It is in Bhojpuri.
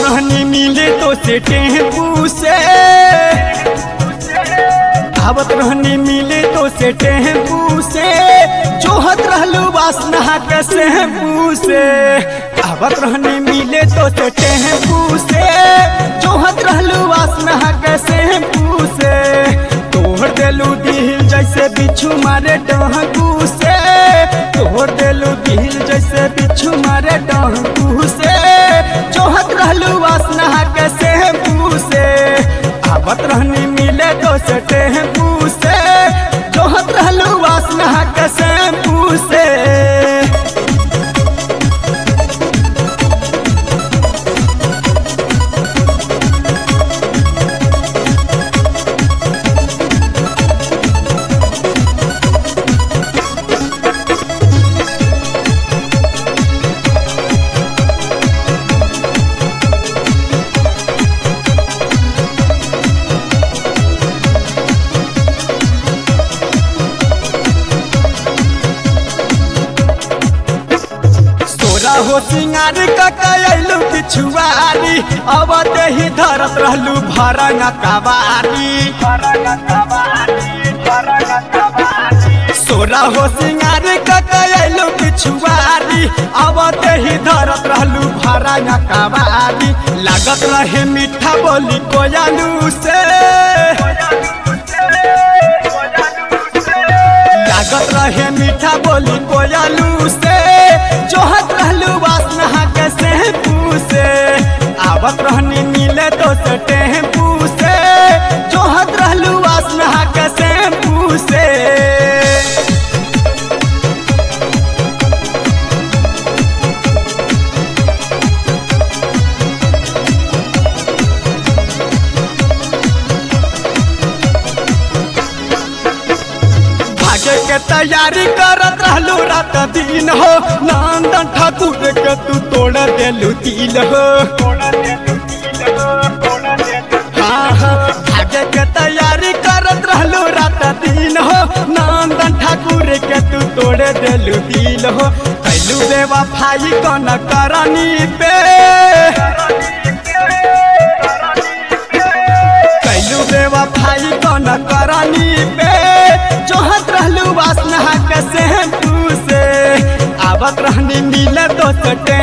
रहनी मिले तो से टेम्पू से आवत रहनी मिले तो से टेम्पू से जोहत रहलू वासना के शैम्पू से आवत रहनी मिले तो से टेम्पू से जोहत रहलू वासना के शैम्पू से तोड़ देलू दिल जैसे बिच्छू मारे डहकू से तोड़ देलू दिल जैसे बिच्छू मारे डहकू से जोहत रहलू वासना के शैम्पू से आवत रहनी मिले तो से टेम्पू से जोहत रहलू वासना के शैम्पू से तोरा हो सिंगार ककलू पिछुआरी अब ही धरत रहलू भरंग कबारी सोरा हो सिंगार ककलू पिछुआरी अब ही धरत रहलू भरंग कबारी लागत रहे मीठा बोली कोयलू से लागत रहे मीठा बोली कोयलू से जोहत रहलू वासना के शैम्पू से आवत रहनी मिले तो से टेम्पू से जोहत रहलू वासना के शैम्पू से भागे के तैयारी करत रहलू रात दिन हो नंदन ठाकुर के तू तोड़ देलू दिल हो हाँ, हाँ, भागे के तैयारी करत रहलू रात दिन हो नंदन ठाकुर के तू तोड़ देलू दिल हो कैलू बेवफाई कौन करनी पे कैलू बेवफाई कौन करनी पे जोहत रहलू वासना के शैम्पू से आवत रहनी मिले तो से